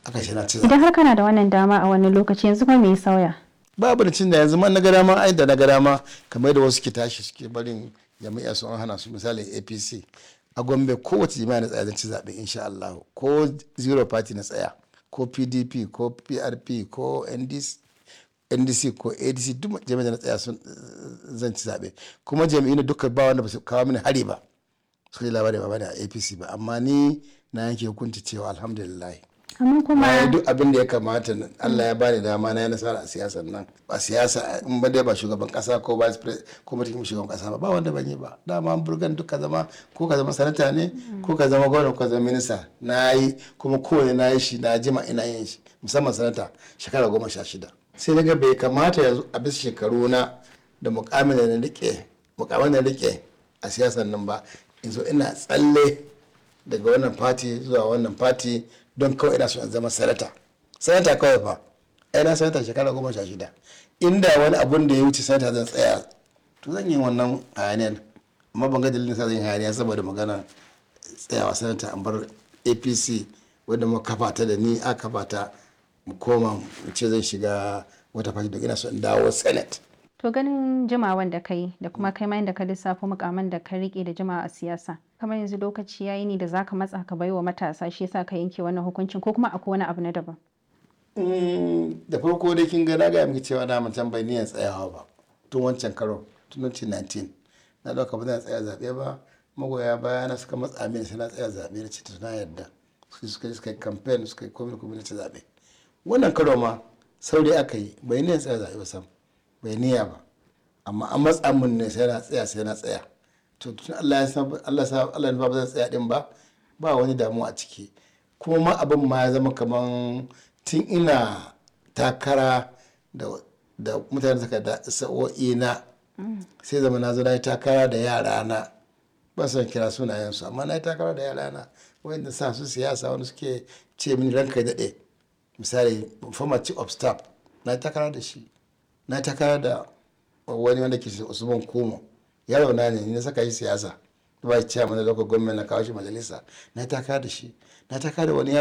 aka shi na ci zaɓe Idan har kana da wannan dama a wani lokaci yanzu kuma me ya sauya? babu da cin da yanzu man na ga dama ai da na ga dama kamar da wasu ke tashi suke barin jami'a su an hana su misali apc a gombe kowace jami'a na tsaya zan ci zaɓe insha Allah ko zero party na tsaya ko pdp ko prp ko ndc ndc ko adc duk jami'a na tsaya sun zan ci zaɓe kuma jami'in duka ba wanda ba su kawo mini hari ba su yi labari ba bane a apc ba amma ni na yanke hukunci cewa alhamdulillah Amma kuma na yi duk abin da ya kamata Allah ya bani dama na yi nasara a siyasar nan ba siyasa in ba dai ba shugaban kasa ko vice president ko mutum shugaban kasa ba ba wanda ban yi ba dama an burgan duk ka zama ko ka zama sanata ne ko ka zama gwamna ko ka zama minista na yi kuma kowane na yi shi na jima ina yin shi musamman sanata shekara goma sha shida sai daga bai kamata yanzu a bisa shekaru na da mukamin da na rike mukamin da na rike a siyasar nan ba in zo ina tsalle daga wannan fati zuwa wannan fati don kawai ina so in zama sanata sanata kawai fa ai na sanata shekara goma sha shida inda wani abun da ya wuce sanata zan tsaya to zan yi wannan hayaniyar amma ban ga dalilin sa zan yi hayaniya saboda magana tsayawa sanata an bar apc wadda mu kafa ta da ni a kafa ta mu koma mu ce zan shiga wata fati don ina so in dawo senate to ganin jimawan da kai da kuma kai ma da ka lissafo mukaman da ka rike da jimawa a siyasa. Kamar yanzu lokaci yayi ne da zaka matsa ka baiwa matasa shi yasa ka yanke wannan hukuncin ko kuma akwai wani abu na daban. Mm, da farko dai kin ga na gaya miki cewa na mutum bai niyan tsayawa ba tun wancan karo tun 2019 na dauka ba zan tsaya zaɓe ba magoya baya na suka matsa mini sai na tsaya zaɓe da ce na yarda su suka yi suka yi campaign suka yi komai komai na ci zaɓe wannan karo ma saurayi aka yi bai niyan tsaya zaɓe ba sam bai niyya ba amma an matsa min ne sai na tsaya sai na tsaya to tun Allah ya san Allah sa Allah ya ba zan tsaya din ba ba wani damuwa a ciki kuma ma abin ma ya zama kaman tun ina takara da da mutane suka da sa'o'i na sai zama na zo na yi takara da yara na ba son kira sunayensu amma na yi takara da yara na wanda sa su siyasa wani suke ce mini ranka ya daɗe misali former chief of staff na yi takara da shi na yi takara da wani wanda ke usman kumo yaro na ne ni na saka shi siyasa ba shi ciyaman da lokacin gwamnati na kawo shi majalisa na yi takara da shi na yi takara da wani